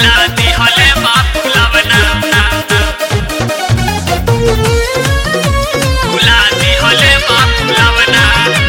फुला दिहले बा फुलावना फुला दिहले बा फुलावना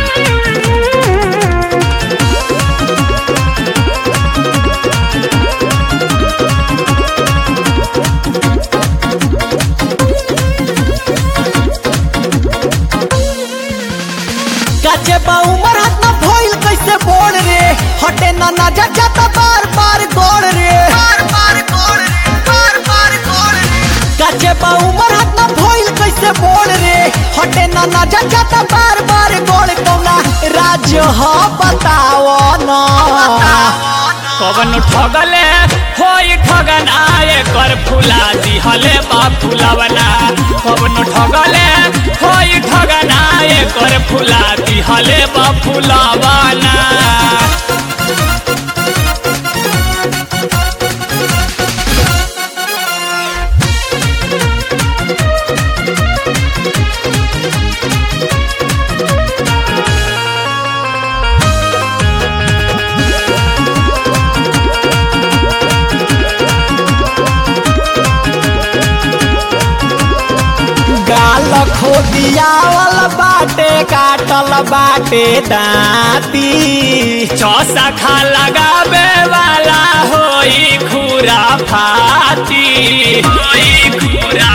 काचे बा उमर हाथ ना भइल कैसे बोल रे हटे ना नजर जाता बार बार गोड़ रे बार बार गोड़ रे बार बार गोड़ रे काचे बा उमर हाथ ना भइल कैसे बोल रे हटे ना नजर जाता बार बार गोड़ कौना राज्य ह बताओ ना कवन ठगले होई ठगना एकर फुला दिहले बा फुलावना कवन ठगले होई ठगना एकर फुला दिहले बा फुलावना गाल खोदियावल बाटे काटल बाटे दाती चौसा खा लगावे वाला होई खुरा फाती होई खुरा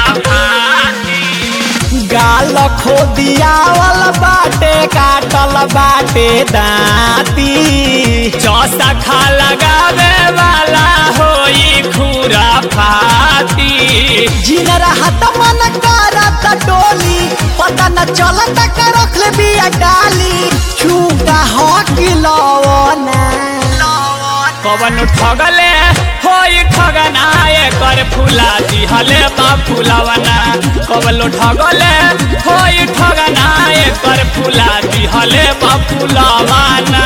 फाती गाल खोदियावल बाटे काटल बाटे दाती चौसा खा लगावे वाला होई खुरा फाती जिन रहत मन करत डोली पता न चलत का रखले बिया डाली छूटा हो किलवना कवन ठगले होई ठगना एकर फुला दिहले बा फुलावना कवन ठगले होई ठगना एकर फुला दिहले बा फुलावना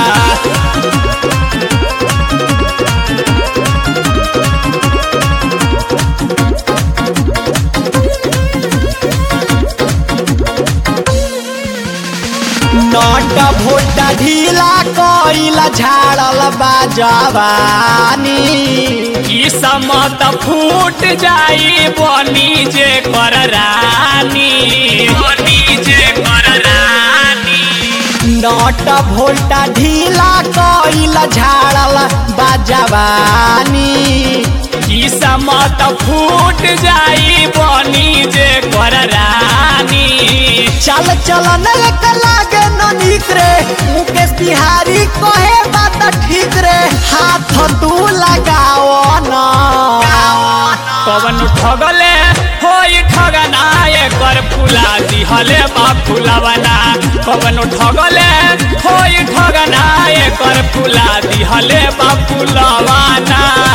नट भोटा ढीला कइला झाड़ल बा जवानी ई समत फूट जाई बनी जे कर रानी बनी जे कर रानी नट भोल्टा ढीला कइला झाड़ल बा जवानी ई समत फूट जाई बनी जे कर रानी चल चल न एक लागे न निक रे मुकेश बिहारी कहे बात ठीक रे हाथ तू लगाओ न कवन ठगले होई ठगना एकर फुला दिहले बा फुलावना कवन ठगले होई ठगना एकर फुला दिहले बा फुलावना